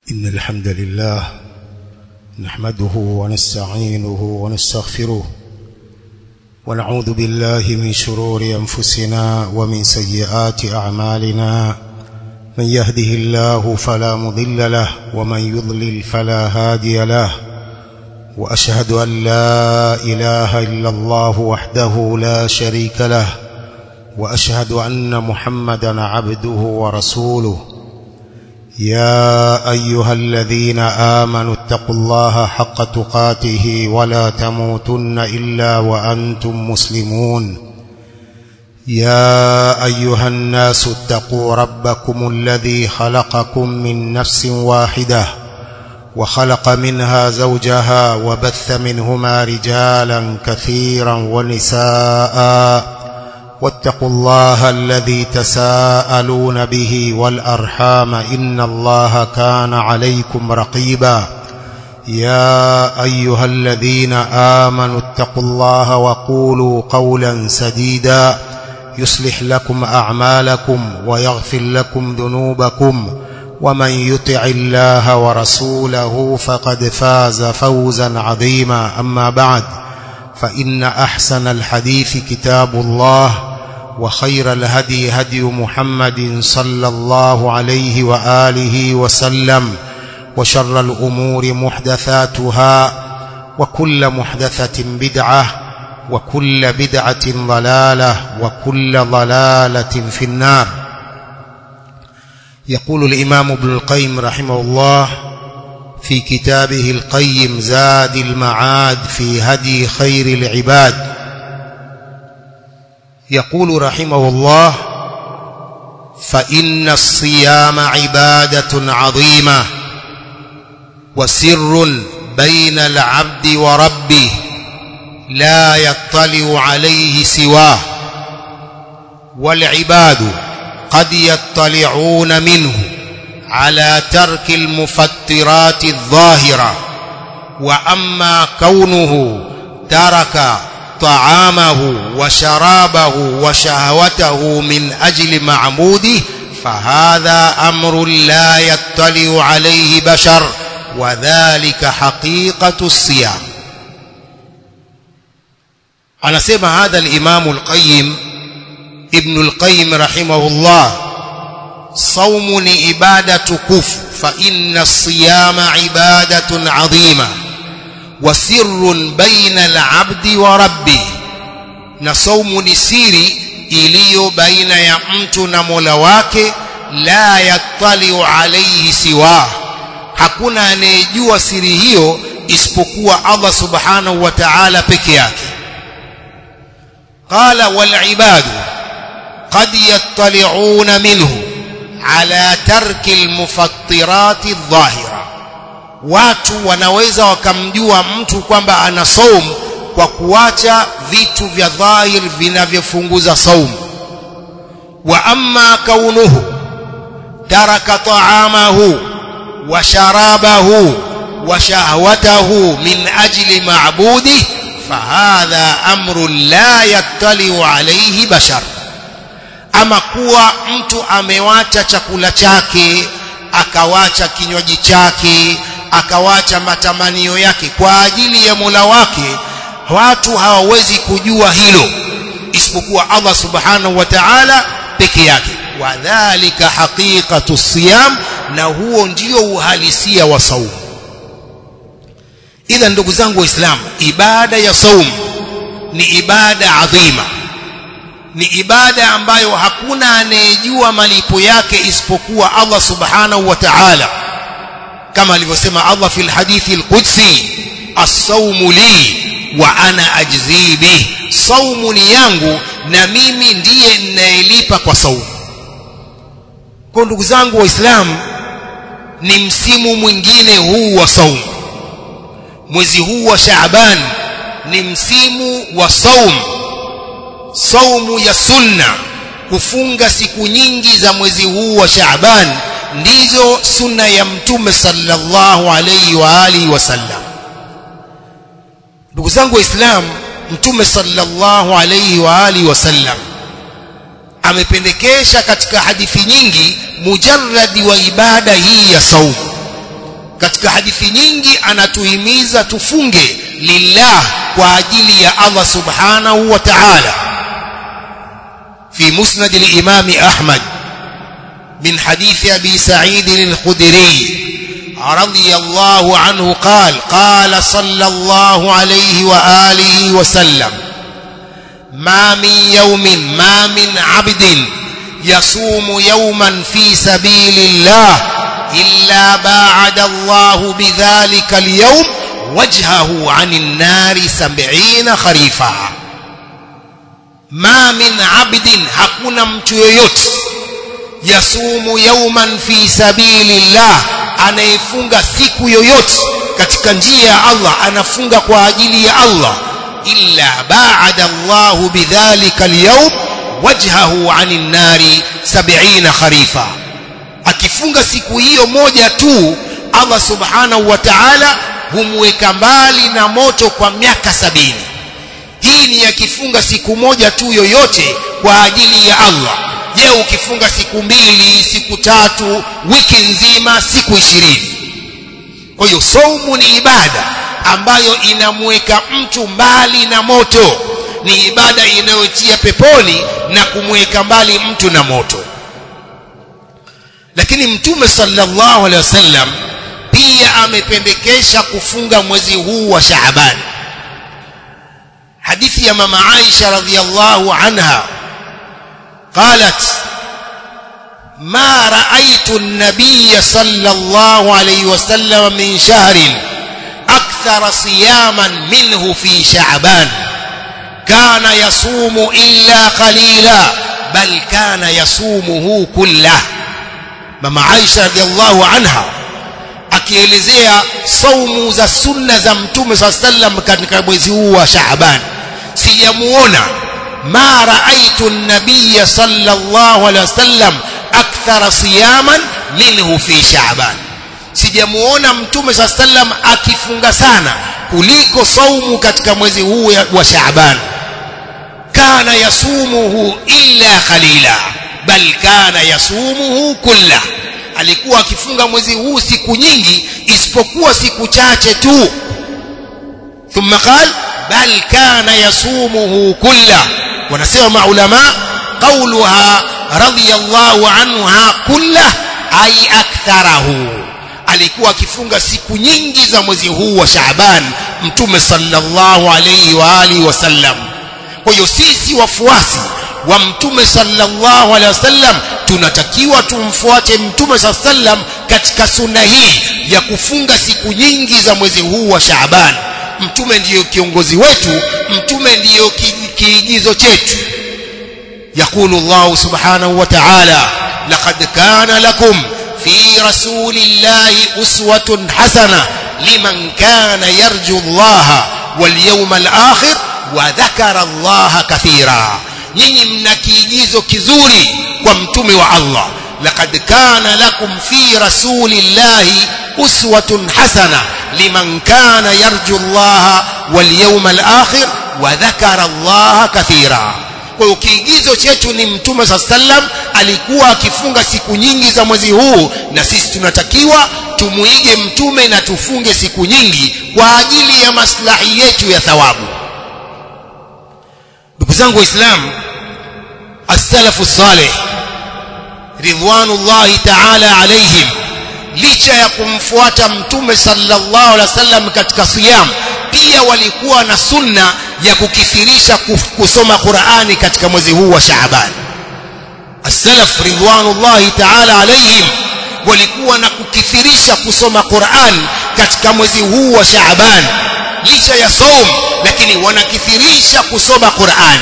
إن الحمد لله نحمده ونستعينه ونستغفره ونعوذ بالله من شرور أنفسنا ومن سيئات أعمالنا من يهده الله فلا مضل له ومن يضلل فلا هادي له وأشهد أن لا إله إلا الله وحده لا شريك له وأشهد أن محمدا عبده ورسوله يا أيها الذين آمنوا اتقوا الله حق تقاته ولا تموتن إلا وأنتم مسلمون يا أيها الناس اتقوا ربكم الذي خلقكم من نفس واحدة وخلق منها زوجها وبث منهما رجالا كثيرا ونساء واتقوا الله الذي تساءلون به والأرحام إن الله كان عليكم رقيبا يا أيها الذين آمنوا اتقوا الله وقولوا قولا سديدا يصلح لكم أعمالكم ويغفر لكم ذنوبكم ومن يطع الله ورسوله فقد فاز فوزا عظيما أما بعد فإن أحسن الحديث كتاب الله وخير الهدي هدي محمد صلى الله عليه وآله وسلم وشر الأمور محدثاتها وكل محدثة بدعة وكل بدعة ضلالة وكل ضلالة في النار يقول الإمام ابن القيم رحمه الله في كتابه القيم زاد المعاد في هدي خير العباد يقول رحمه الله فإن الصيام عبادة عظيمة وسر بين العبد وربه لا يطلع عليه سواه والعباد قد يطلعون منه على ترك المفترات الظاهرة وأما كونه ترك طعامه وشرابه وشهوته من أجل معبوده فهذا أمر لا يطلع عليه بشر وذلك حقيقة الصيام anasema hadha al-Imam al-Qayyim Ibn al-Qayyim rahimahullah saumu ni ibada tukufu fa inna as-siyama ibadatun adhima wa sirrun baina al-'abdi wa rabbih na saumu ni siri iliyo baina ya mtu na Mola wake la yattaliu alayhi siwa hakuna anayejua siri hiyo isipokuwa Allah subhanahu wa ta'ala peke yake قال والعباد قد يطلعون منه على ترك المفطرات الظاهرة watu wanaweza wakamjua mtu kwamba ana saum kwa kuacha vitu vya dhahir vinavyofunguza saum wa amma kaunuhu taraka ta'amahu wa sharabahu wa shahwatahu min ajli ma'budihi فهذا أمر لا يطلع عليه بشر ama kuwa mtu amewacha chakula chake akawacha kinywaji chake akawacha matamanio yake kwa ajili ya Mola wake watu hawawezi kujua hilo isipokuwa Allah subhanahu wa ta'ala peke yake wadhālika haqiqatu siyam na huo ndio uhalisia wa saumu idha ndugu zangu waislamu ibada ya saum ni ibada adhima ni ibada ambayo hakuna anayejua malipo yake isipokuwa Allah subhanahu wa ta'ala kama alivyosema Allah fil hadithi al-qudsi as-sawmu li wa ana ajzi bih saumu ni yangu na mimi ndiye ninayelipa kwa saumu kwa ndugu zangu waislamu ni msimu mwingine huu wa saumu mwezi huu wa Shaaban ni msimu wa saum saumu ya sunna kufunga siku nyingi za mwezi huu wa Shaaban ndizo sunna ya mtume sallallahu alayhi wa alihi wasallam ndugu zangu waislamu mtume sallallahu alayhi wa alihi wasallam amependekesha katika hadithi nyingi mujarradi wa ibada hii ya saumu katika hadithi nyingi anatuhimiza tufunge lillah kwa ajili ya Allah subhanahu wa ta'ala في مسند الإمام أحمد من حديث أبي سعيد الخدري رضي الله عنه قال قال صلى الله عليه وآله وسلم ما من يوم ما من عبد يصوم يوما في سبيل الله إلا باعد الله بذلك اليوم وجهه عن النار سبعين خريفا ما من عبد hakuna mtu yoyote yasumu yauman fi sabilillah anayefunga siku yoyote katika njia ya Allah anafunga kwa ajili ya Allah illa ba'ada Allahu bidhalika al-yawm wajhahu 'anil nari 70 kharifa akifunga siku hiyo moja tu Allah subhanahu wa ta'ala humweka mbali na moto kwa miaka sabini hii ni akifunga siku moja tu yoyote kwa ajili ya Allah je ukifunga siku mbili siku tatu wiki nzima siku ishirini kwa hiyo saumu ni ibada ambayo inamweka mtu mbali na moto ni ibada inayotia peponi na kumweka mbali mtu na moto lakini mtume sallallahu alaihi wasallam pia amependekesha kufunga mwezi huu wa Shaaban hadithi ya mama Aisha radhiyallahu anha قالت ما رأيت النبي صلى الله عليه وسلم من شهر أكثر صياما منه في شعبان كان يصوم إلا قليلا بل كان يصومه كله مما عائشة رضي الله عنها akielezea saumu za sunna za mtume saa sallam katika mwezi huu wa Shaaban sijamuona ma raaitu an-nabiy sallallahu alaihi wasallam akthara siyaman minhu fi Shaaban sijamuona mtume saa sallam akifunga sana kuliko saumu katika mwezi huu wa Shaaban kana yasumuhu illa qalila bal kana yasumuhu kullah alikuwa akifunga mwezi huu siku nyingi isipokuwa siku chache tu thumma qal bal kana yasumuhu kulla wanasema maulama qawluha radiyallahu anha kulla ay aktharahu alikuwa akifunga siku nyingi za mwezi huu wa Shaaban mtume sallallahu alayhi wa alihi wasallam kwa hiyo sisi wafuasi wa mtume sallallahu alaihi wasallam tunatakiwa tumfuate mtume sallam katika sunna hii ya kufunga siku nyingi za mwezi huu wa Shaaban mtume ndiyo kiongozi wetu mtume ndiyo kiigizo chetu يقول الله سبحانه وتعالى لقد كان لكم في رسول الله أسوة حسنة لمن كان يرجو الله واليوم الآخر وذكر الله كثيرا nyinyi mna kiigizo kizuri kwa mtume wa Allah laqad kana lakum fi rasulillahi uswatun hasana liman kana yarju Allah wal yawmal akhir wa dhakara Allah kathira kwa hiyo kiigizo chetu ni mtume sallam alikuwa akifunga siku nyingi za mwezi huu na sisi tunatakiwa tumuige mtume na tufunge siku nyingi kwa ajili ya maslahi yetu ya thawabu ndugu zangu waislamu as-salafu salih ridwanullahi ta'ala alaihim licha ya kumfuata mtume sallallahu alaihi wasallam katika siyam pia walikuwa na sunna ya kukithirisha kusoma Qur'ani katika mwezi huu wa Shaaban as-salaf ridwanullahi ta'ala alaihim walikuwa na kukithirisha kusoma Qur'an katika mwezi huu wa Shaaban licha ya saum lakini wanakithirisha kusoma Qur'an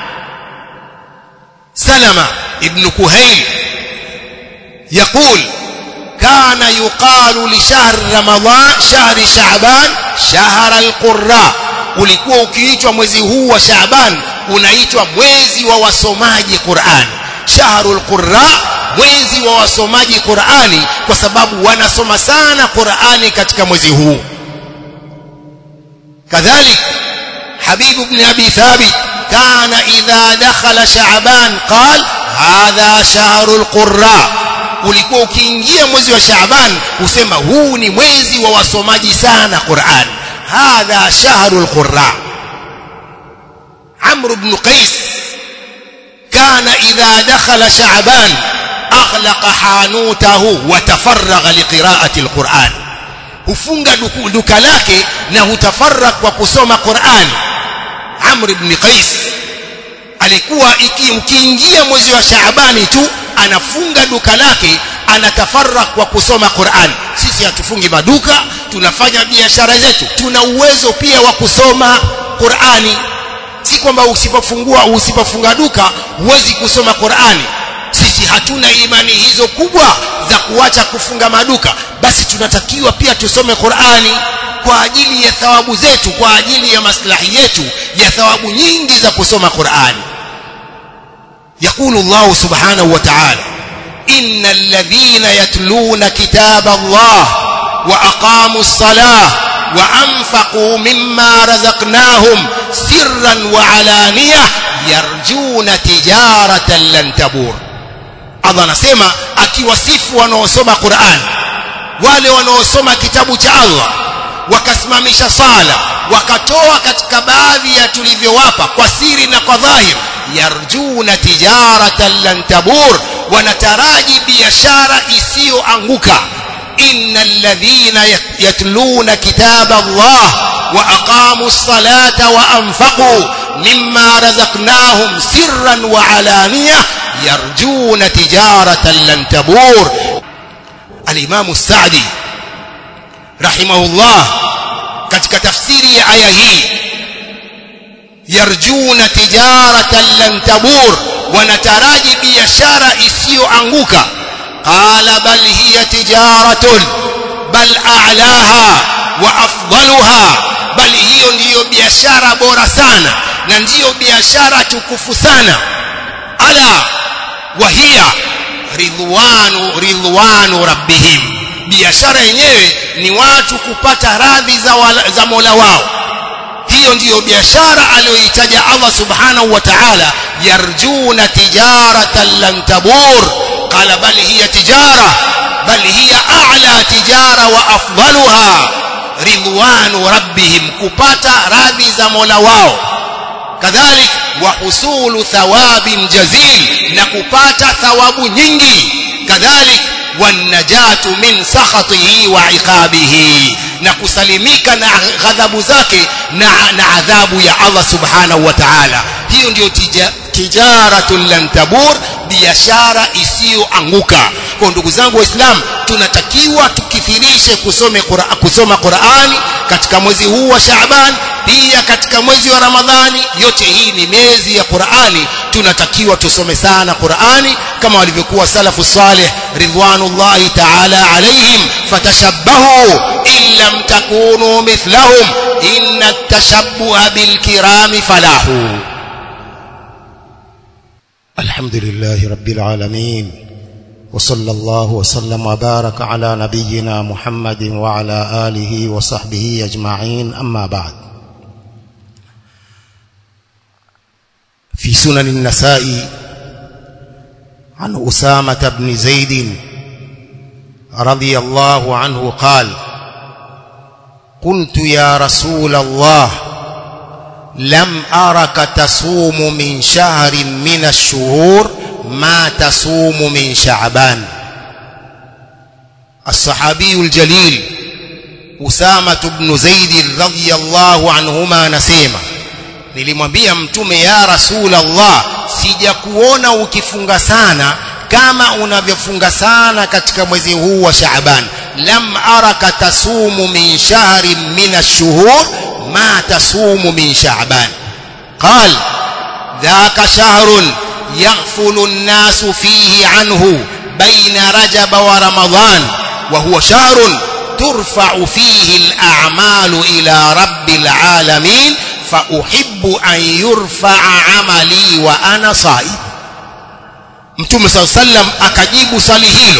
سلمة ابن كهيل يقول كان يقال لشهر رمضان شهر شعبان شهر القراء ulikuwa ukiitwa mwezi huu wa Shaaban unaitwa mwezi wa wasomaji Qur'an shahrul qurra mwezi wa wasomaji Qur'ani kwa sababu wanasoma sana Qur'ani katika mwezi huu kadhalik Habib ibn Abi Thabit كان إذا دخل شعبان قال هذا شهر القراء ulikuwa ukiingia mwezi wa Shaaban usema huu ni mwezi wa wasomaji sana Qur'an hadha shahrul qurra Amr ibn Qais kana idha dakhala Shaaban aghlaqa hanutahu wa tafarraga liqira'ati alquran hufunga duka lake na hutafarrak kwa kusoma Qur'an Amr ibn Qais alikuwa ukiingia mwezi wa Shaabani tu anafunga duka lake anatafarrak kwa kusoma Qur'an sisi hatufungi maduka tunafanya biashara zetu tuna uwezo pia wa kusoma Qur'ani si kwamba usipofungua usipofunga duka huwezi kusoma Qur'ani sisi hatuna imani hizo kubwa za kuacha kufunga maduka basi tunatakiwa pia tusome Qur'ani kwa ajili ya thawabu zetu kwa ajili ya maslahi yetu ya thawabu nyingi za kusoma Qur'ani يقول الله سبحانه وتعالى إن الذين يتلون كتاب الله وأقاموا الصلاة وأنفقوا مما رزقناهم سرا وعلانية يرجون تجارة لن تبور Allah anasema akiwasifu wanaosoma Qur'an wale wanaosoma kitabu cha Allah wakasimamisha sala wakatoa katika baadhi ya tulivyowapa kwa siri na kwa dhahir yarjuna tijaratan lan tabur wanataraji biashara isiyoanguka innal ladhina yatluna kitaba Allah wa aqamu ssalata wa anfaqu mimma razaqnahum sirran wa alaniyah yarjuna tijaratan lan tabur al-imam as-sa'di rahimahullah katika tafsiri ya aya hii yarjuna tijaratan lan tabur wanataraji biashara isiyoanguka qala bal hiya tijaratun bal a'laha wa afdaluha bal hiyo ndiyo biashara bora sana na ndiyo biashara tukufu sana ala wahia ridwanu ridwanu rabbihim biashara yenyewe ni watu kupata radhi za, wala, za Mola wao hiyo ndiyo biashara aliyoitaja Allah subhanahu wa ta'ala yarjuna tijaratan lan tabur qala bal hiya tijara bal hiya a'la tijara wa afdaluha ridwanu rabbihim kupata radhi za Mola wao kadhalik wa husulu thawabin jazil na kupata thawabu nyingi kadhalik wanajatu min sakhatihi wa iqabihi na kusalimika na ghadhabu zake na, na adhabu ya Allah subhanahu wa ta'ala hiyo ndiyo tija, tijaratun lan tabur biashara isiyoanguka kwa ndugu zangu waislamu tunatakiwa tukithirishe kusome Qur'an, kusoma Qur'ani katika mwezi huu wa Shaaban pia katika mwezi wa Ramadhani yote hii ni miezi ya Qur'ani tunatakiwa tusome sana Qur'ani kama walivyokuwa salafu salih ridwanullahi ta'ala alaihim fatashabbahu in lam takunu mithlahum inna at-tashabbuha bil kirami falahu alhamdulillahi rabbil alamin وصلى الله وسلم وبارك على نبينا محمد وعلى آله وصحبه أجمعين أما بعد في سنن النساء عن أسامة بن زيد رضي الله عنه قال قلت يا رسول الله لم أرك تصوم من شهر من الشهور ما تصوم من شعبان الصحابي الجليل أسامة بن زيد رضي الله عنهما نسيما nilimwambia mtume ya rasul Allah sijakuona ukifunga sana kama unavyofunga sana katika mwezi huu wa Shaaban lam araka tasumu min shahrin min ash-shuhur ma tasumu min Shaaban qal dhaka shahrun يغفل الناس فيه عنه بين رجب ورمضان وهو شهر ترفع فيه الأعمال إلى رب العالمين فأحب أن يرفع عملي وأنا صائم Mtume صلى الله عليه وسلم akajibu swali hilo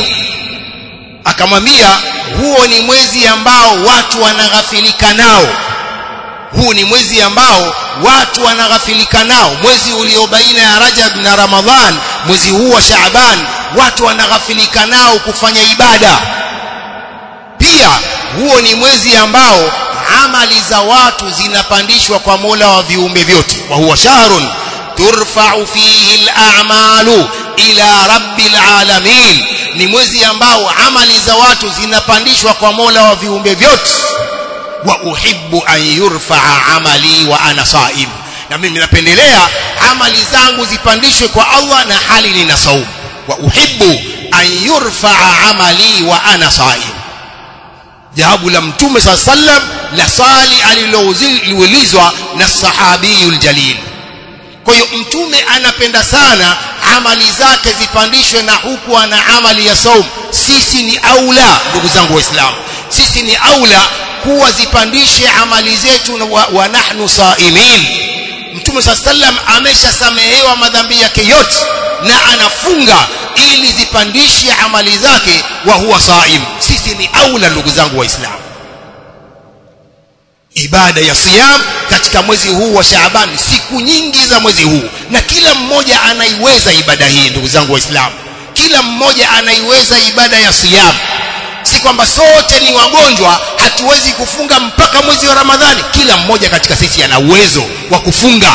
akamwambia huo ni mwezi ambao watu wanaghafilika nao huu ni mwezi ambao watu wanaghafilika nao mwezi ulio baina ya Rajab na Ramadhan mwezi huu wa Shaaban watu wanaghafilika nao kufanya ibada pia huo ni mwezi ambao amali za watu zinapandishwa kwa Mola wa viumbe vyote wa huwa shahrun turfa'u fihi al-a'malu ila rabbil alamin ni mwezi ambao amali za watu zinapandishwa kwa Mola wa viumbe vyote wa uhibbu an yurfa'a amali wa ana sa'im na mimi napendelea amali zangu zipandishwe kwa Allah na hali nina saumu wa uhibbu an yurfa'a amali wa ana sa'im jawabu la mtume saa sallam la swali aliloulizwa na sahabiyul jalil kwa hiyo mtume anapenda sana amali zake zipandishwe na huku ana amali ya saum sisi ni aula ndugu zangu waislamu sisi ni aula kuwa zipandishe amali zetu wa, wa nahnu saimin mtume saa sallam ameshasamehewa madhambi yake yote na anafunga ili zipandishe amali zake wa huwa saim sisi ni aula ndugu zangu waislamu ibada ya siyam katika mwezi huu wa Shaaban siku nyingi za mwezi huu na kila mmoja anaiweza ibada hii ndugu zangu waislamu kila mmoja anaiweza ibada ya siyam si kwamba sote ni wagonjwa hatuwezi kufunga mpaka mwezi wa Ramadhani kila mmoja katika sisi ana uwezo wa kufunga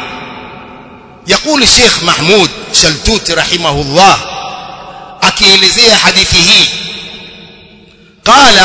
يقول الشيخ محمود شلتوت رحمه الله akielezea hadithi hii قال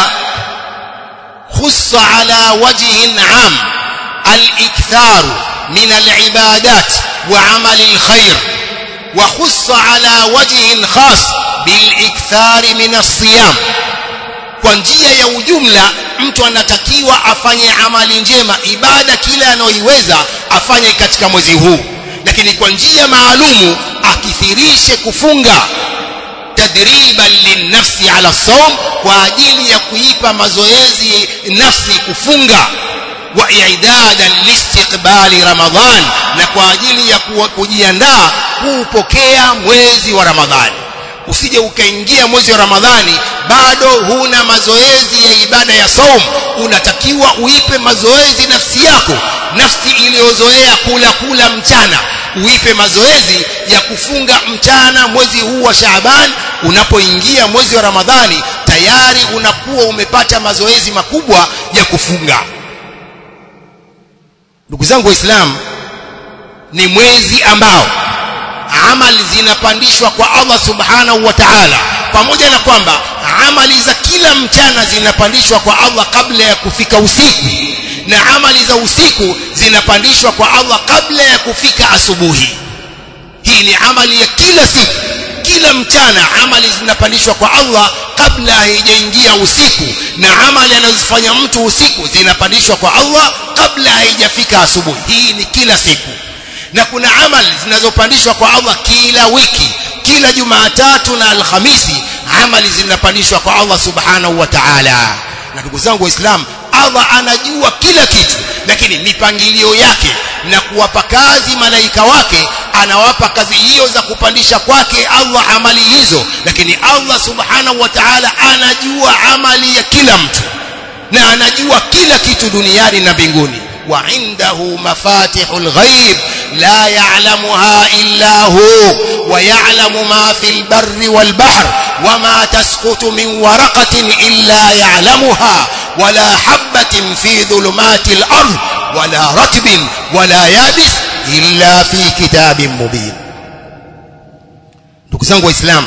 خص على وجه عام الإكثار من العبادات وعمل الخير وخص على وجه خاص بالإكثار من الصيام kwa njia ya ujumla mtu anatakiwa afanye amali njema ibada kila anayoiweza afanye katika mwezi huu lakini kwa njia maalumu akithirishe kufunga tadriban linnafsi ala saum kwa ajili ya kuipa mazoezi nafsi kufunga wa i'dadan liistiqbali ramadhan na kwa ajili ya kujiandaa kuupokea mwezi wa ramadhani usije ukaingia mwezi wa ramadhani bado huna mazoezi ya ibada ya saum unatakiwa uipe mazoezi nafsi yako nafsi iliyozoea kula kula mchana uipe mazoezi ya kufunga mchana mwezi huu wa Shaaban unapoingia mwezi wa Ramadhani tayari unakuwa umepata mazoezi makubwa ya kufunga ndugu zangu waislamu ni mwezi ambao amali zinapandishwa kwa Allah subhanahu wa ta'ala pamoja na kwamba amali za kila mchana zinapandishwa kwa Allah kabla ya kufika usiku na amali za usiku zinapandishwa kwa Allah kabla ya kufika asubuhi hii ni amali ya kila siku kila mchana amali zinapandishwa kwa Allah kabla haijaingia usiku na amali anazofanya mtu usiku zinapandishwa kwa Allah kabla haijafika asubuhi hii ni kila siku na kuna amali zinazopandishwa kwa Allah kila wiki kila Jumatatu na Alhamisi amali zinapandishwa kwa Allah subhanahu wa ta'ala na ndugu zangu waislamu Allah anajua kila kitu lakini mipangilio yake na kuwapa kazi malaika wake anawapa kazi hiyo za kupandisha kwake Allah amali hizo lakini Allah subhanahu wa ta'ala anajua amali ya kila mtu na anajua kila kitu duniani na mbinguni وعنده مفاتح الغيب لا يعلمها إلا هو ويعلم ما في البر والبحر وما تسقط من ورقة إلا يعلمها ولا حبة في ظلمات الأرض ولا رتب ولا يابس إلا في كتاب مبين نكزانgu waislamu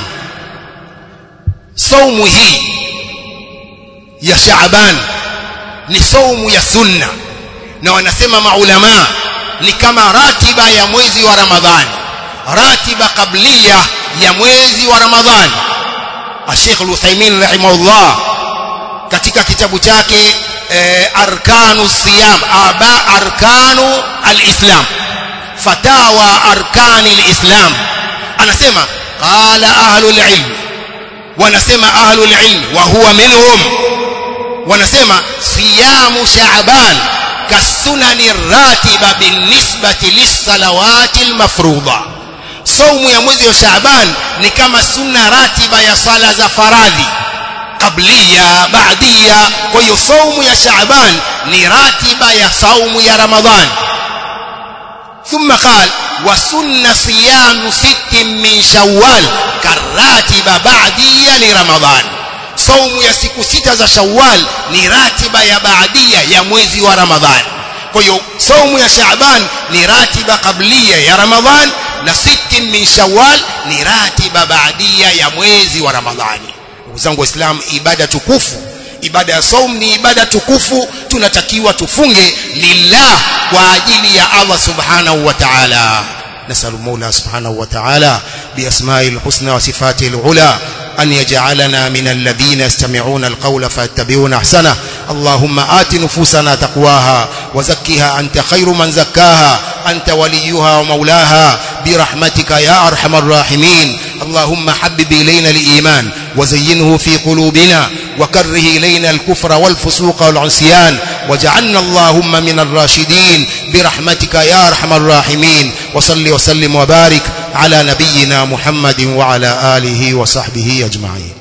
saumu hii ya Shaaban ni saumu ya sunna na wanasema maulama ni kama ratiba ya mwezi wa Ramadhani ratiba kablia ya mwezi wa Ramadhani Sheikh Al-Uthaymeen rahimahullah katika kitabu chake eh, arkanu siyam aba arkanu al-islam fatawa arkani al-islam anasema qala ahlul ilm wanasema ahlul ilm wa huwa minhum wanasema siyamu sha'ban kasunani ratiba binisbati lisalawati almafruḍa saumu ya mwezi wa Shaaban ni kama sunna ratiba ya sala za faradhi qabliya ba'diya kwa hiyo saumu ya Shaaban ni ratiba ya saumu ya Ramadhan ثم قال وسن صيام ست من شوال كالراتبة بعدية لرمضان saumu ya siku sita za Shawwal ni ratiba ya baadia ya mwezi wa Ramadhan. Kwa hiyo saumu ya Shaaban ni ratiba kablia ya Ramadhan na sittin min Shawwal ni ratiba baadia ya mwezi wa Ramadhani. Ndugu zangu Waislamu, ibada tukufu ibada ya saum ni ibada tukufu tunatakiwa tufunge lillah kwa ajili ya Allah subhanahu wa ta'ala نسأل المولى سبحانه وتعالى بأسمائه الحسنى وصفاته العلى أن يجعلنا من الذين يستمعون القول فيتبعون أحسنه اللهم آت نفوسنا تقواها وزكها أنت خير من زكاها أنت وليها ومولاها برحمتك يا أرحم الراحمين اللهم حبب إلينا الإيمان وزينه في قلوبنا وكره إلينا الكفر والفسوق والعصيان وجعلنا اللهم من الراشدين برحمتك يا أرحم الراحمين وصل وسلم وبارك على نبينا محمد وعلى آله وصحبه أجمعين